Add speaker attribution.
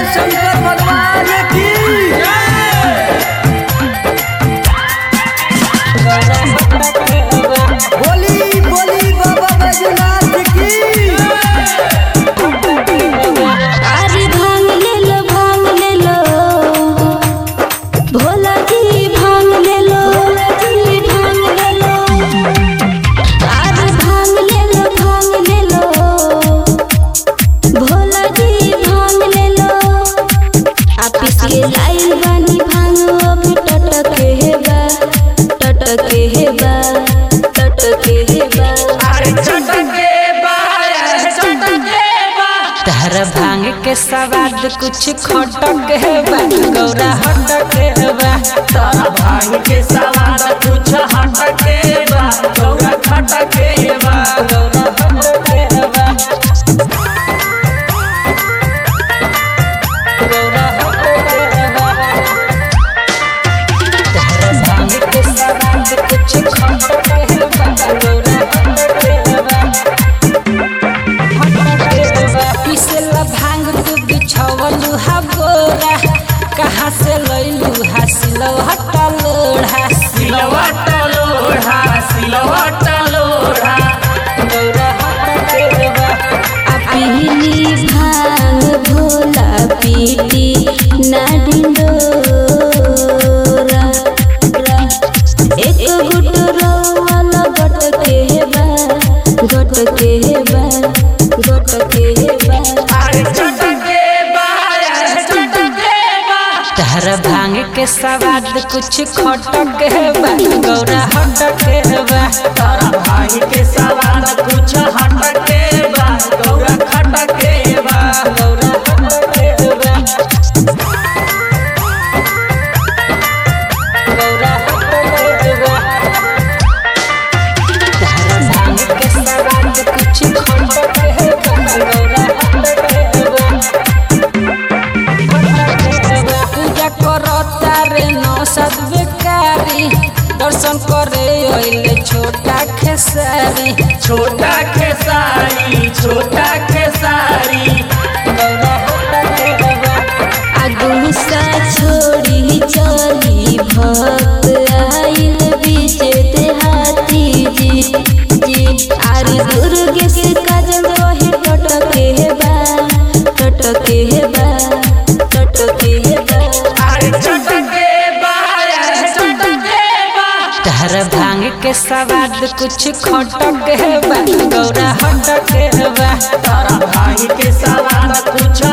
Speaker 1: शंकर भगवान की बोली बोली बाबा बैजनाथ की
Speaker 2: अरे भांग ले लो भांग ले लो भोला जी भांग ले लो जी भांग ले लो अरे भांग ले लो भांग ले लो भोला जी भांग ले लो आप इसके लाइल बानी भांग अभी टटके है बा टटके है बा टटके है बा
Speaker 1: अरे चटके
Speaker 3: तहर भांग के सवाद कुछ खटक है बा गौरा हटक है बा
Speaker 1: तारा भांग के सवाद कुछ हटके बा गौरा खटके बा
Speaker 3: गौरा हटक है बा गौरा हटक है बा तहर भांग के सवाद कुछ खटक है बा गौरा हटक है बा पिसला भांग तू बिछवलू हा बोरा कहाँ से लैलू हा सिलौ हटा लोढ़ा
Speaker 1: सिलवा टलोढ़ा सिलवा टलोढ़ा
Speaker 3: गौरा हटा केरवा
Speaker 2: आ पीली भांग भोला पीली ना डिंडोरा एक गुट रोवाला गट के बा गट के बा गट के बा
Speaker 1: अरे चटके बा अरे चटके बा
Speaker 3: तहर भांग के सवाद कुछ खटक है बा गौरा हटक है बा
Speaker 1: तारा भांग के सवाद कुछ हटके बा गौरा खटके बा
Speaker 3: गौरा हटक है बा गौरा हटक है बा तहर भांग के सवाद कुछ खटक है बा गौरा हटक है बा पूजा करो तारे नौ सद बेकारी दर्शन करे अइले छोटा खेसारी
Speaker 1: छोटा खेसारी छोटा खेसारी
Speaker 3: गौरा होता के बा
Speaker 2: अगुसा छोड़ी चली भक्त आइल बीचे देहाती जी जी आरे दुर्गे से काजल रहे टटके हे बा टटके हे बा टटके हे बा
Speaker 1: अरे चटके बा अरे चटके बा
Speaker 3: तहर भांग के सवाद कुछ खटक है बा गौरा हटक है बा
Speaker 1: तारा भांग के सवाद कुछ